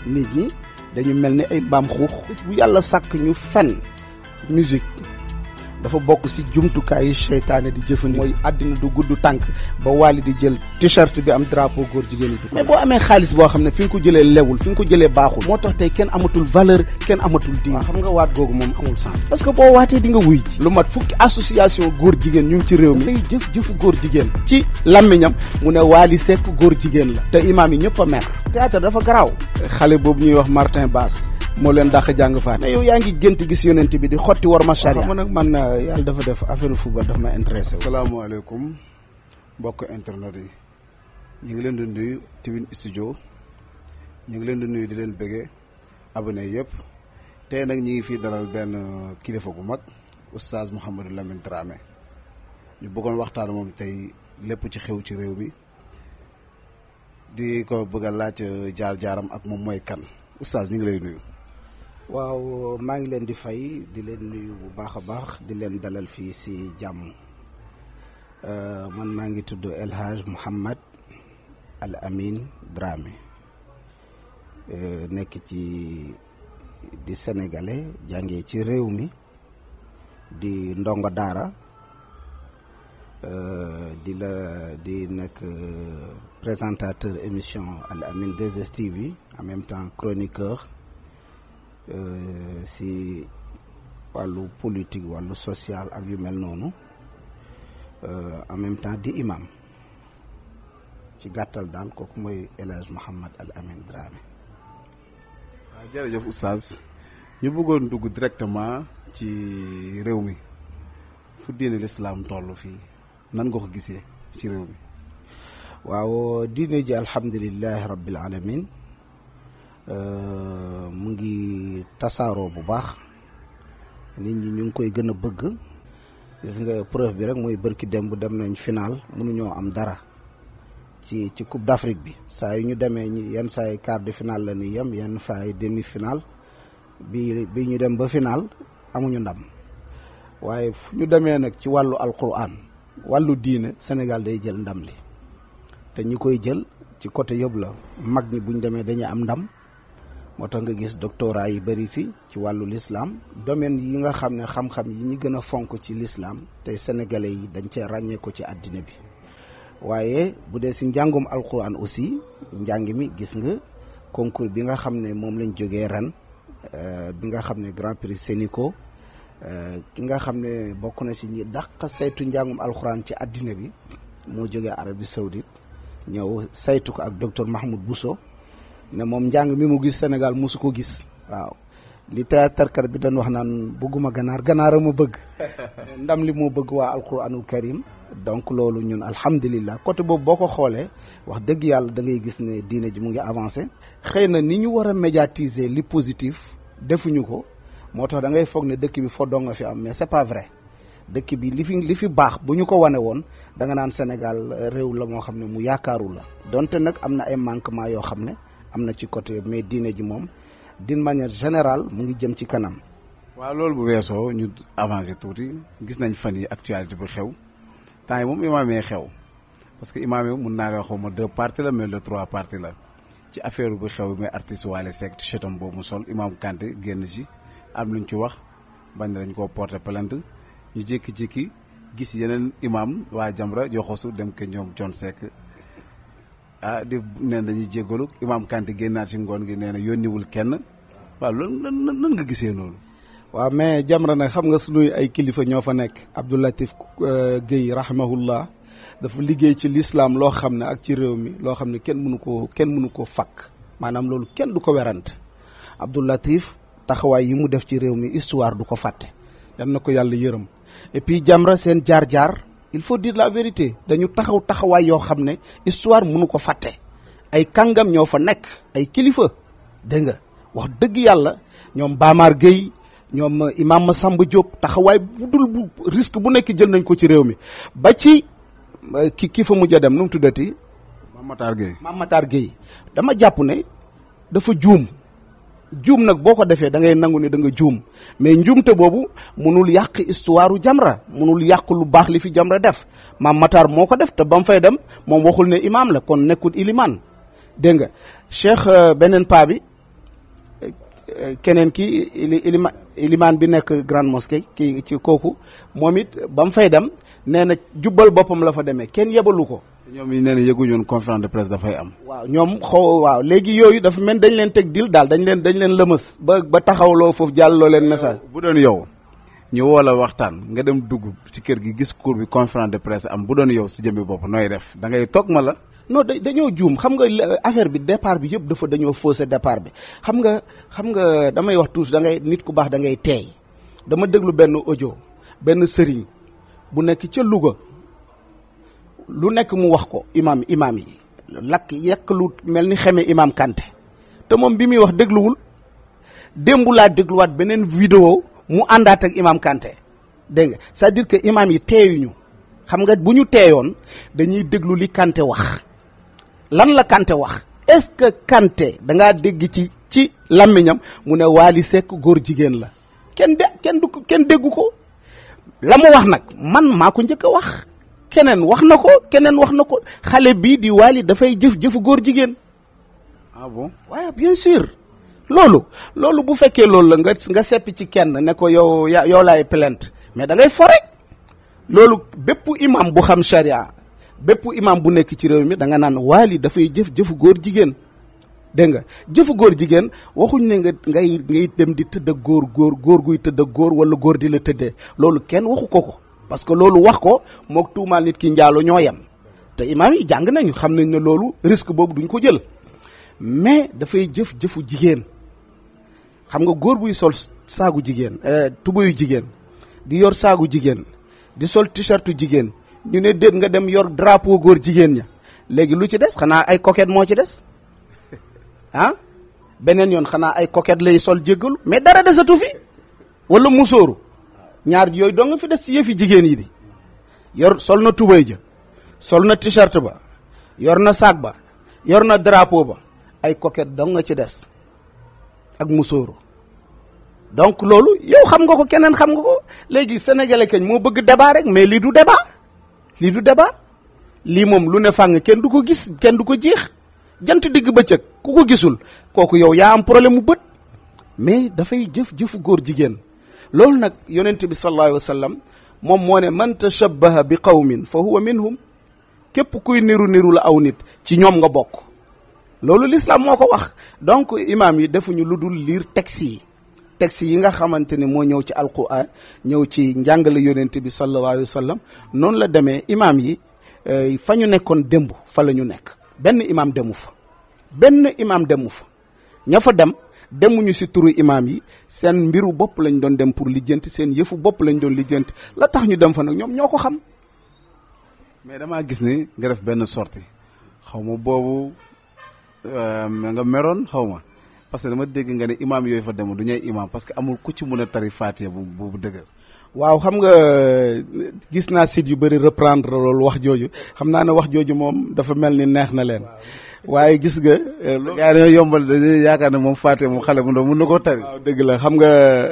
nit ñi dañu mel ni ay mbaam xuux bis bu yàlla sàkk ñu fen musique dafa bokk ci jumtukaay yi seytaane di jëfandikoo mooy àddina du gudd tànk ba waali di jël t-shirt bi am drapeau góor jigéen yi mais boo amee xaalis boo xam ne fi nga ko jëlee lewul fi nga ko jëlee baaxul moo tax tey kenn amatul valeur kenn amatul diine xam nga waat googu moom amul sens parce que boo waatee di nga wuy ji lu mat fukki association góor jigéen ñu ngi ci réew mi dafay jëf jëfu góor jigéen ci làmmiñam mu ne waali sekk góor jigéen la te imaam yi ñëpp a mer théâtre dafa garaaw xale boobu ñuy wax Martin Bass moo leen dàq jàng faat mais yow yaa ngi gént gis yonent bi di xotti war ma charia man nag man yàlla dafa def affaire football dafa ma intéressé salaamaaleykum mbokk internet yi ñu ngi leen di nuyu Tiwin studio ñu ngi leen di nuyu di leen bëggee abonné yëpp tey nag ñu ngi fii dalal benn kilifa bu mag oustaz Mouhamadou Lamine Dramé ñu bëggoon waxtaan moom tey lépp ci xew ci réew mi di ko bëgg a laaj jaar-jaaram ak moom mooy kan oustaz ñu ngi lay nuyu. waaw maa ngi leen di fay di leen nuyu bu baax a baax di leen dalal fii ci jàmm man maa ngi tudd El Hadj Mouhamad Al Amin Dramé nekk ci di sénégalais jàngee ci réew mi di ndongo daara di la di nekk présentateur émission Al Amin 2STV en même temps chroniqueur si wàllu politique wàllu social ak yu mel noonu en même temps di imam ci gàttal daal kooku mooy El Hadj Mouhamad Al Amin Dramé. waaw jërëjëf oustaz ñu bëggoon dugg directement ci réew mi fu diine lislaam toll fii nan nga ko gisee ci réew mi. waaw diine ji alhamdulilahi rabbil alamin mu ngi tasaaroo bu baax nit ñi ñu ngi koy gën a bëgg gis nga preuve bi rek mooy bërki dem bu dem nañ final mënuñoo am dara ci ci coupe d'Afrique bi saa yu ñu demee ñi yenn saa yi quart de finale la ni yem yenn saa yi demi final bi bi ñu dem ba final amuñu ndam waaye fu ñu demee nag ci wàllu alquran wàllu diine Sénégal day jël ndam li te ñi koy jël ci côté yëpp la mag ñi buñ demee dañuy am ndam moo tax nga gis doctorat yi bëri si ci wàllu l'islam domaine yi nga xam ne xam-xam yi ñi gën a fonk ci l'islam tey sénégalais yi dañ cee ràññee ko ci àddina bi waaye bu dee si njàngum alquran aussi njàng mi gis nga concours bi nga xam ne moom lañ jógee ren bi nga xam ne grand prix Sénico ki nga xam ne bokk na si ñi dàq saytu njàngum alquran ci àddina bi moo jógee Arabie Saoudite ñëw saytu ko ak docteur Mahmoud Bousso ne moom njàng mi mu gis Sénégal mosu ko gis waaw li théâtre bi dañ wax naan bëgguma ganaar ganaar a ma bëgg ndam li moo bëgg waa alquranul karim donc loolu ñun alhamdulillah côté boobu boo ko xoolee wax dëgg yàlla da ngay gis ne diine ji mu ngi avancé xëy na ni ñu war a médiatiser li positif defuñu ko moo tax da ngay foog ne dëkk bi fo doo nga fi am mais c'est pas vrai dëkk bi li fi li fi baax bu ñu ko wane woon da nga naan Sénégal réew la moo xam ne mu yaakaaru la donte nag am na ay manquement yoo xam ne am na ci côté mais diine ji moom d'une manière générale mu ngi jëm ci kanam. waaw loolu bu weesoo ñu avancé tuuti gis nañ fan yi actualité bu xew temps yi moom imaam yi xew parce que imaam yi mun naa la xaw ma deux parties la mais le trois parties la ci affaire bu xew bi mooy artiste Wally Seck t-shirtam boobu mu sol imaam Kanté génn ci am luñ ci wax bañ dañ koo porter plainte ñu jékki-jékki gis yeneen imam waa Jamra joxosu dem ke ñoom John Seck ah di neen dañuy jéggalu imam Kanté génnaat ci ngoon gi nee na yónniwul kenn waaw loolu nan nan nga gisee loolu waaw mais Jamra nag xam nga sunuy ay kilifa ñoo fa nekk Abdou Latif Guèye rahimahullah dafa liggéey ci l'islam loo xam ne ak ci réew mi loo xam ne kenn mënu ko kenn mënu ko fakk maanaam loolu kenn du ko werante Abdou Latif taxawaay yi mu def ci réew mi histoire du ko fàtte yal na ko yàlla yërëm et puis Jamra seen jaar-jaar il faut dire la vérité dañu taxaw taxawaay yoo xam ne histoire mënu ko fàtte ay kàngam ñoo fa nekk ay kilifa dégg nga wax dëgg yàlla ñoom Bamar Gueye ñoom imam Massamba Diop taxawaay bu dul bu risque bu nekk jël nañ ko ci réew mi ba ci ki ki fa mujj a dem nu mu tuddati. Mame Matar Gueye Mame Matar Gueye dama jàpp ne dafa juum juum nag boo ko defee da ngay nangu ne da nga juum mais njuumte boobu munul yàq histoire u Jamra munul yàq lu baax li fi Jamra def Mame Matar moo ko def te ba mu fay dem moom waxul ne imam la kon nekkul iliman dégg nga cheikh beneen paa bi keneen ki ili ilima ilimaan bi nekk grande mosquée ki ci kooku moom it ba mu fay dem nee na jubbal boppam la fa demee kenn yebalu ko. ñoom yi nee na yëguñu woon conférence de presse dafay am. waaw ñoom xaw waaw léegi yooyu dafa mel dañ leen teg dil daal dañ leen dañ leen lëmës ba ba taxawloo foofu jàlloo leen message. bu doon yow ñu woo la waxtaan nga dem dugg ci kër gi gis cour bi conférence de presse am bu doon yow si jëmmi bopp nooy def da ngay toog ma la. non da dañoo juum xam nga affaire bi départ bi yëpp dafa dañoo faussé départ bi xam nga xam nga damay wax toujours da ngay nit ku baax da ngay teey dama déglu benn audio benn sëriñ bu nekk ca Louga lu nekk mu wax ko imam imam yi lakk yekk lu mel ni xeme imam Kanté te moom bi muy wax dégluwul démb laa dégluwaat beneen vidéo mu àndaat ak imam Kanté dégg nga c'est-à-dire que imam yi teeyuñu xam nga bu ñu teeyoon dañuy déglu li Kanté wax lan la Kanté wax est-ce que Kanté da ngaa dégg ci ci làmmiñam mu ne Wally Seck góor jigéen la kenn de kenn du kenn déggu ko la mu wax nag man maa ko njëkk a wax keneen wax na ko keneen wax na ko xale bii di Wally dafay jëf jëfu góor jigéen ah bon waaye bien sûr loolu loolu bu fekkee loolu la nga nga seppi ci kenn ne ko yow ya yow laay plainte mais da ngay fo rek loolu bépp imam bu xam charia bépp imam bu nekk ci réew mi da nga naan Wally dafay jëf jëfu góor jigéen dégg nga jëfu góor jigéen waxuñ ne nga ngay ngay dem di tëdd ak góor góor góor guy tëdd ak góor wala góor di la tëddee loolu kenn waxu ko ko parce que loolu wax ko mook tuumaal nit ki njaalo ñoo yem te imaam yi jàng nañu xam nañ ne loolu risque boobu duñ ko jël mais dafay jëf jëfu jigéen xam nga góor buy sol saagu jigéen tubayu jigéen di yor saagu jigéen di sol t-shirtu jigéen ñu ne déet nga dem yor drapeau góor jigéen ña léegi lu ci des xanaa ay coquette moo ci des ah beneen yoon xanaa ay coquette lay sol jéggalu mais dara desatu fi wala musóoru ñaar yooyu doo nga fi des ci yëfi jigéen yi di yor sol na tubay ja sol na t-shirt ba yor na sac ba yor na drapeau ba ay coquette dong nga ci des ak musóoru donc loolu yow xam nga ko keneen xam nga ko léegi sénégalais kañ moo bëgg débat rek mais lii du débat lii du débat lii moom lu ne fàng kenn du ko gis kenn du ko jeex jant digg bëccëg ku ko gisul kooku yow yaa am problème mu bët mais dafay jëf jëfu góor jigéen loolu nag yonent bi sallallahu alayhi wa sallam moom moo ne man tashabbaha bi qawmin fa huwa minhum képp kuy niru niru la aw nit ci ñoom nga bokk loolu l'islam moo ko wax donc imam yi defuñu lu dul lire texte yi texte yi nga xamante ne moo ñëw ci alquran ñëw ci njàngale yonent bi sallallahu alayhi wa sallam noonu la demee imam yi fa ñu nekkoon démb fa la ñu nekk benn imam demu fa benn imam demu fa ña fa dem demuñu si turu imam yi seen mbiru bopp lañ doon dem pour lijjanti seen yëfu bopp lañ doon lijjanti la tax ñu dem fa nag ñoom ñoo ko xam. mais damaa gis ni nga def benn sortie xaw ma boobu nga meroon xaw ma parce que dama dégg nga ne imam yooyu fa dem du ñuy imam parce que amul ku ci mën a tari Fatiha bu bu dëgër. waaw xam nga gis naa site yu bëri reprendre loolu wax jooju xam naa ne wax jooju moom dafa mel ni neex na leen waaye gis nga. loolu yaa dañoo yombal dañuy yaakaar ne moom Fatiha moom xale bu ndaw mën na koo tari. waaw dëgg la xam nga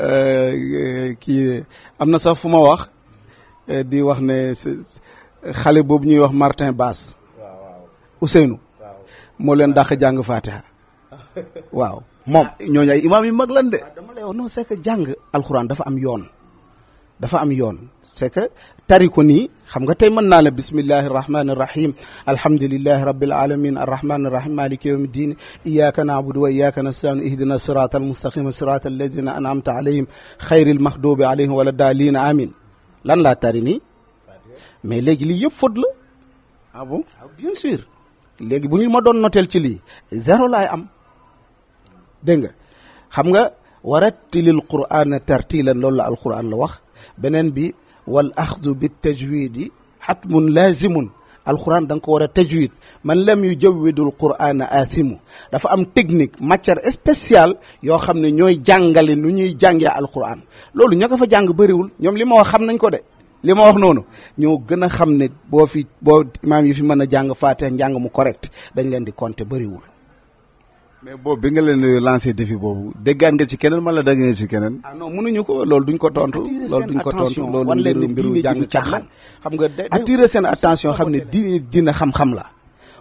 kii am na sax fu ma wax di wax ne xale boobu ñuy wax Martin Bass. Ousseynou. moo leen dàq jàng Fatiha. waaw moom ñooñu ay imam yu mag lan de. dama lay wax non c'est que jàng alxuraan dafa am yoon. dafa am yoon c'est que tari ko nii xam nga tey mën naa la bismillahi irrahmani irrahim alhamdulilahi rabbil alamin arrahmani irrahim maliki yawmi ddin iyaka naabudu wa iyaka nastain ihdina sirata almustaqima sirata alladina anamta alayhim xayril mahdubi alayhim wala daalina amin lan laa tari nii mais léegi lii yëpp faute la ah bon bien sûr léegi bu ñu ma doon noteel ci lii zéro laay am dégg nga xam nga warattilil qur'ana tartilan loolu la alquran la wax beneen bi wal axdu bi tajwidi xatmun lazimun alquran da nga ko war a tajwid man lam yu jawwidul qur'ana asimu dafa am technique matière spéciale yoo xam ne ñooy jàngale nu ñuy jàngee alquran loolu ña ko fa jàng bëriwul ñoom li ma wax xam nañ ko de li ma wax noonu ñoo gën a xam ne boo fi boo imaam yi fi mën a jàng faatiha njàng mu correct dañ leen di compter bëriwul mais boobu bi nga leen lancé défi boobu déggaan nga ci keneen man la dégg nga ci keneen. ah non mënuñu ko loolu duñ ko tontu. loolu duñ ko tontu loolu mbiru mbiru jàng caaxaan xam nga attirer seen attention xam ne diine dina xam-xam la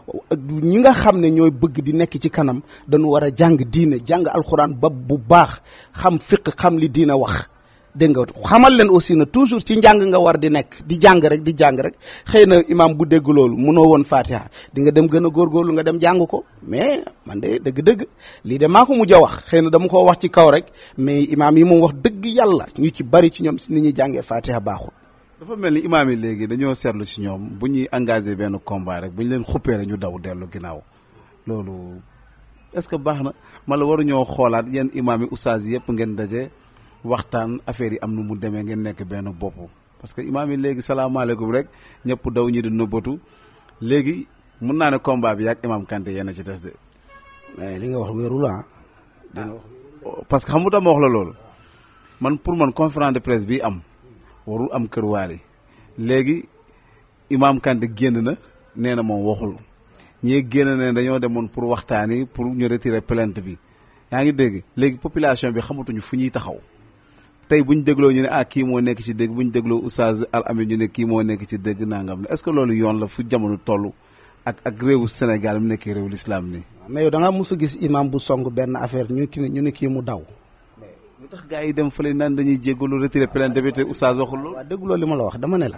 ñi nga xam ne ñooy bëgg di nekk ci kanam dañu war a jàng diine jàng alxuraan ba bu baax xam fiq xam li diine wax dégg nga xamal leen aussi na toujours ci njàng nga war di nekk di jàng rek di jàng rek xëy na imam bu dégg loolu munoo woon fatiha di nga dem gën a góorgóorlu nga dem jàng ko mais man de dëgg-dëgg lii de maa ko mujj a wax xëy na dama ko wax ci kaw rek mais imam yi moom wax dëgg yàlla ñu ci bari ci ñoom si ni ñuy jàngee fatiha baaxul dafa mel ni imaam yi léegi dañoo seetlu ci ñoom bu ñuy engagé benn combat rek bu ñu leen xuppee rek ñu daw dellu ginnaaw loolu est-ce que baax na ma la waruñoo xoolaat yéen imaam yi oustaz yëpp ngeen daje waxtaan affaire yi am nu mu demee ngeen nekk benn bopp parce que imaam yi léegi salaamaaleykum rek ñëpp daw ñi di nëbbatu léegi mun naa ne combat bi yàgg imaam Kanté yéen a ci des de. mais li nga wax wéerul ah. parce que xam nga ma wax la loolu man pour man conférence de presse bi am. warul am kër waali léegi imaam Kanté génn na nee na moom waxul ñii génn ne dañoo demoon pour waxtaani pour ñu retirer plainte bi yaa ngi dégg léegi population bi xamatuñu fu ñuy taxaw tey bu ñu dégloo ñu ne ah kii moo nekk ci dégg bu ñu dégloo oustaz al amin ñu ne kii moo nekk ci dégg nangam ne est-ce que loolu yoon la fu jamono toll ak ak réewu Sénégal mu nekkee réewu l'islam nii. mais yow da ngaa mos a gis imam bu song benn affaire ñu ki ñu ne kii mu daw. lu tax gars yi dem fële naan dañuy jéggalu retirer plainte bi te oustaz waxul loolu. waaw dégguloo li ma la wax dama ne la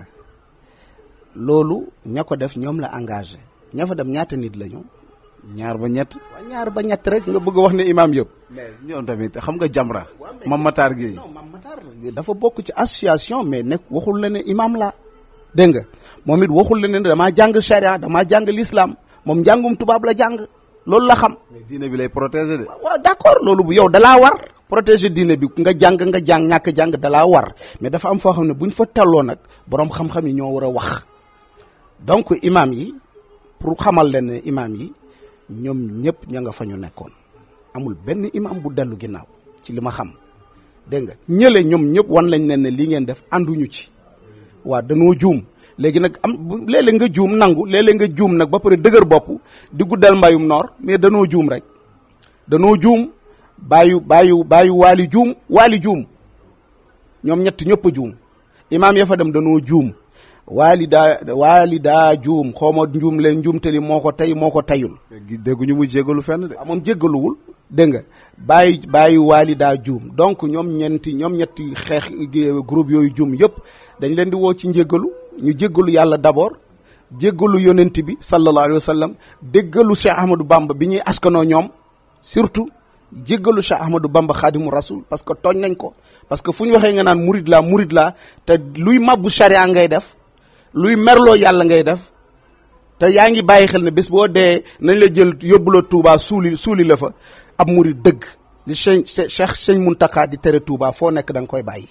loolu ña ko def ñoom la engagé ña fa dem ñaata nit lañu. ñaar ba ñett. waaw ñaar ba ñett rek nga bëgg a wax ne imam yëpp. mais ñoom tamit xam nga Jamra. Mam Matar Gueye. non Mam Matar dafa bokk ci association mais nekk waxul la ne imam la dégg nga moom it waxul la ne damaa jàng charia damaa jàng l'islam moom njàngum tubaab la jàng loolu la xam. mais diine bi lay protéger de. waaw d'accord loolu bu yow dalaa war. protéger diine bi nga jàng nga jàng ñàkk jàng dalaa war mais dafa am foo xam ne buñ fa talloo nag boroom xam-xam yi ñoo war a wax donc imam yi pour xamal leen ne imam yi ñoom ñëpp ña nga fa ñu nekkoon amul benn imam bu dellu ginnaaw ci li ma xam dégg nga ñële ñoom ñëpp wan lañ leen ne li ngeen def ànduñu ci waa dañoo juum léegi nag am léeg-léeg nga juum nangu léeg-léeg nga juum nag ba pare dëgër bopp di guddal mbayum noor mais danoo juum rek danoo juum bàyyu bàyyu bàyyu waali juum waali juum ñoom ñett ñëpp a juum imaam ya fa dem danoo juum waali daa waali daa juum xaw ma njuum leen njuumtali moo ko tey moo ko tayul dégguñu mu jéggalu fenn de. waaw moom jéggaluwul dégg nga bàyyi bàyyi waali daa juum donc ñoom ñeenti ñoom ñetti xeex groupe yooyu juum yëpp dañ leen di woo ci njéggalu ñu jéggalu yàlla d'abord jéggalu yonent bi sallallahu alayhi wa sallam déggalu Cheikh Ahmadou Bamba bi ñuy askanoo ñoom surtout jéggalu Cheikh Ahmadou Bamba xaadimu rasul parce que tooñ nañ ko parce que fu ñu waxee nga naan murid laa murid laa te luy mabbu charia ngay def luy merloo yàlla ngay def te yaa ngi bàyyi xel ne bés boo dee nañ la jël yóbbu la Touba suuli suuli la fa ab murid dëgg li Cheikh Cheikh Cheikh Mountakha di tere Touba foo nekk da nga koy bàyyi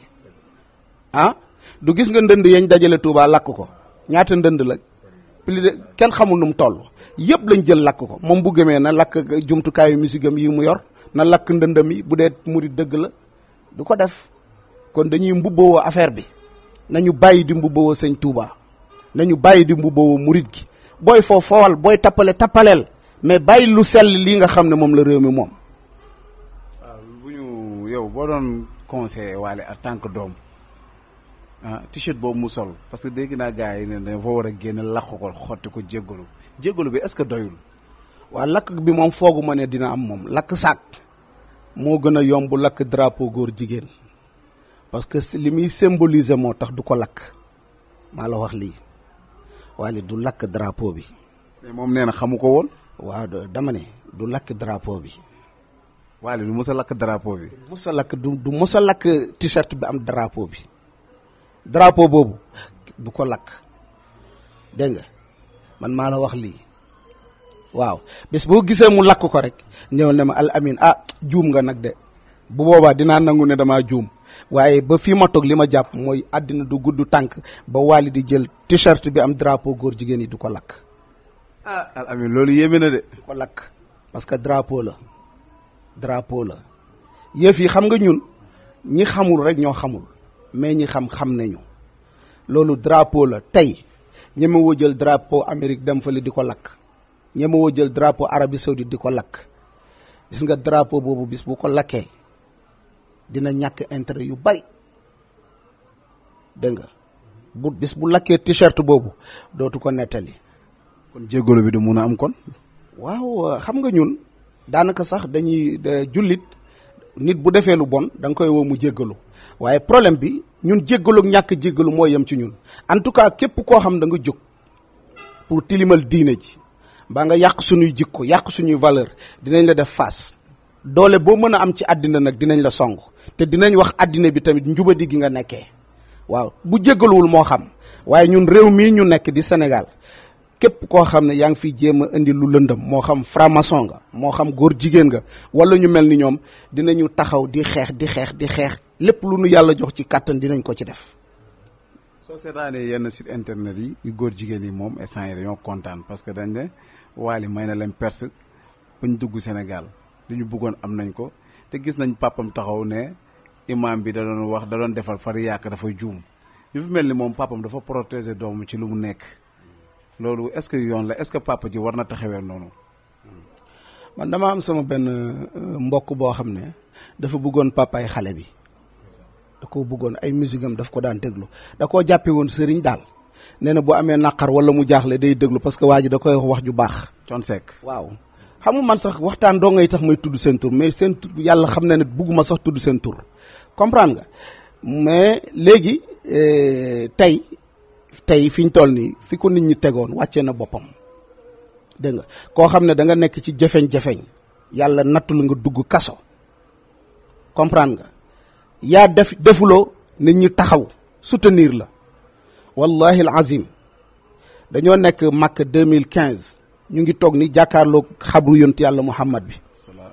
ah du gis nga ndënd yañ dajale Touba lakk ko ñaata ndënd la plus de kenn xamul nu mu toll yëpp lañ jël lakk ko moom bu gëmee na lakk jumtukaayu musigam yi mu yor na lakk ndëndam yi bu dee murid dëgg la du ko def kon dañuy mbubboo affaire bi nañu bàyyi di mbubboo sëñ Touba nañu bàyyi di mbubboo murid gi booy foo foowal booy tappale tappaleel mais bàyyi lu sell lii nga xam ne moom la réew mi moom. waaw bu ñu yow boo doon conseillé waale en tant que doom ah t-shirt boobu mu sol parce que dégg naa gars yi ne dafa war a génn lakk ko xotti ko jéggalu jéggalu bi est-ce que doyul. waa lakk bi moom foogu ma ne dina am moom lakk saak moo gën a yomb lakk drapeau góor jigéen parce que li muy symboliser moo tax du ko lakk maa la wax lii waaye du lakk drapeau bi. mais moom nee na xamu ko woon. waaw dama ne du lakk drapeau bi. waale du mos a lakk drapeau bi. du mos a lakk du du mos a lakk t-shirt bi am drapeau bi drapeau boobu du ko lakk dégg nga man maa la wax lii waaw bés boo gisee mu lakk ko rek ñëwal ne ma al amin ah juum nga nag de bu boobaa dinaa nangu ne damaa juum waaye ba fii ma toog li ma jàpp mooy àddina du gudd tànk ba waali di jël t-shirt bi am drapeau góor jigéen yi du ko lakk. ah al amin loolu yéeme na de. du ko lakk parce que drapeau la drapeau la yëf yi xam nga ñun ñi xamul rek ñoo xamul mais ñi xam xam nañu loolu drapeau la tey ñeme woo jël drapeau Amérique dem fële di ko lakk ñeme woo jël drapeau Arabie Saoudite di ko lakk gis nga drapeau boobu bis bu ko lakkee dina ñàkk intérêt yu bari dégg nga bu bis bu lakkee t-shirt boobu dootu ko nettali kon jéggalu bi du mun a am kon waaw xam nga ñun daanaka sax dañuy jullit nit bu defee lu bon da nga koy woo mu jéggalu waaye problème bi ñun jéggalu ak ñàkk jéggalu moo yem ci ñun en tout cas képp koo xam da nga jóg pour tilimal diine ji mbaa nga yàq suñuy jikko yàq suñuy valeur dinañ la def face doole boo mën a am ci àddina nag dinañ la song te dinañ wax àddina bi tamit njubadi gi nga nekkee waaw bu jéggaluwul moo xam waaye ñun réew mii ñu nekk di Sénégal képp koo xam ne yaa ngi fiy jéem a indi lu lëndëm moo xam franc-maçon nga moo xam góor jigéen nga wala ñu mel ni ñoom dinañu taxaw di xeex di xeex di xeex lépp lu nu yàlla jox ci kàttan dinañ ko ci def. soo seetaanee yenn site internet yi yu góor jigéen yi moom instant yi dañoo kontaan parce que dañ ne Wally may na leen perse bañ dugg Sénégal li ñu bëggoon am nañ ko te gis nañ papam taxaw ne imam bi da doon wax da doon defal far yàq dafa juum yu fi mel ni moom papam dafa protéger doomu ci lu mu nekk loolu est-ce que yoon la est-ce que papa ji war na taxawee noonu. man dama am sama benn mbokk boo xam ne dafa bëggoon papaay xale bi da koo bëggoon ay musique am daf ko daan déglu da koo jàppe woon sëriñ daal nee na bu amee naqar wala mu jaaxle day déglu parce que waa ji da koy wax wax ju baax. Thione Seck waaw xam nga man sax waxtaan doo ngay tax may tudd seen tur mais seen tur yàlla xam na ne bugguma sax tudd seen tur comprendre nga mais léegi tey tey fi ñu toll nii fi ko nit ñi tegoon wàccee na boppam dégg nga koo xam ne da nga nekk ci jafeñ-jafeñ yàlla nattul nga dugg kaso comprendre nga yaa def defuloo nit ñi taxaw soutenir la wallahi al azim dañoo nekk màkk deux mille quinze ñu ngi toog ni jàkkaarloo xabru yontu yàlla muhammad bi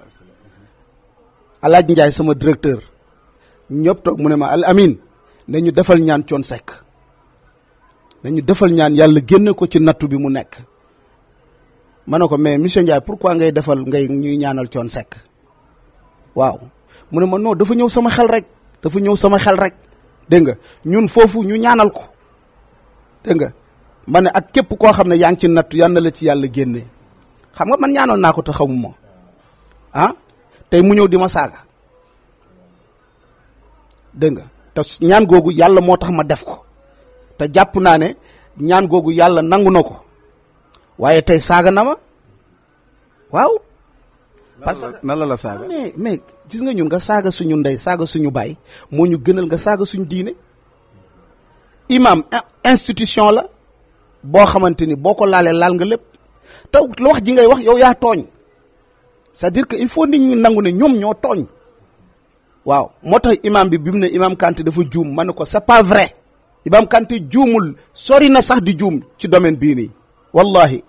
alaaj njaay sama directeur ñëpp toog mu ne ma al amin ne ñu defal ñaan Thione Seck nañu defal ñaan yàlla génne ko ci nattu bi mu nekk ma ne ko mais monsieur Ndiaye pourquoi ngay defal ngay ñuy ñaanal Thione Seck waaw mu ne ma non dafa ñëw sama xel rek dafa ñëw sama xel rek dégg nga ñun foofu ñu ñaanal ko dégg nga ma ne ak képp koo xam ne yaa ngi ci nattu yal na la ci yàlla génne xam nga man ñaanal naa ko te xamuma ah tey mu ñëw di ma saaga dégg nga te ñaan googu yàlla moo tax ma def ko te jàpp naa ne ñaan googu yàlla nangu na ko waaye tey saaga na ma waaw. parce que nan la la saaga. mais mais gis nga ñun nga saaga suñu ndey saaga suñu baay moo ñu gënal nga saaga suñu diine. imam institution la boo xamante ni boo ko laalee laal nga lépp te lu wax ji ngay wax yow yaa tooñ c'est-à-dire que il faut nit ñi nangu ne ñoom ñoo tooñ. waaw moo tax imam bi bi mu ne imam Kanté dafa juum ma ne ko c'est pas vrai imam Kanté juumul sori na sax di juum ci domaine bii nii wallahi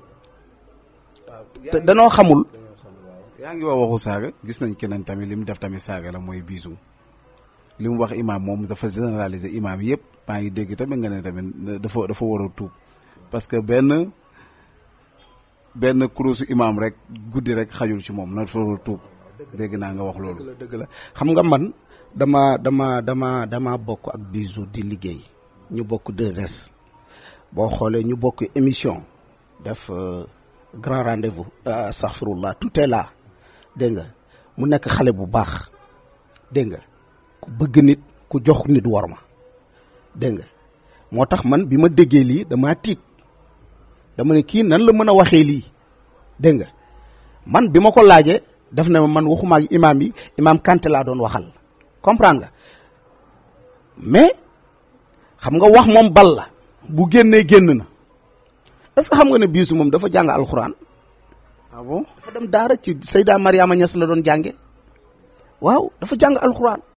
te danoo xamul yaa ngi wax waxu saaga gis nañ keneen tamit li mu def tamit saaga la mooy biisu li mu wax imam moom dafa généraliser imam yëpp maa ngi dégg tamit nga ne tamit dafa dafa war a tuub parce que benn benn kurusu imam rek guddi rek xajul ci moom na dafa war a tuub dégg naa nga wax loolu. dëgg la dëgg la xam nga man dama dama dama dama bokk ak bisu di liggéey ñu bokk 2S boo xoolee ñu bokk émission def grand rendez-vous astaghfirullah tout est là dégg nga mu nekk xale bu baax dégg nga ku bëgg nit ku jox nit war ma dégg nga moo tax man bi ma déggee lii damaa tiit dama ne kii nan la mën a waxee lii dégg nga man bi ma ko laajee. def na man waxuma ak imam yi imam Kanté laa doon waxal comprendre nga mais xam nga wax moom bal la bu génnee génn na est-ce que xam nga ne biisu moom dafa jàng alxuraan ah bon dafa dem daara ci Seyda Mariama Niass la doon jànge waaw dafa jàng alxuraan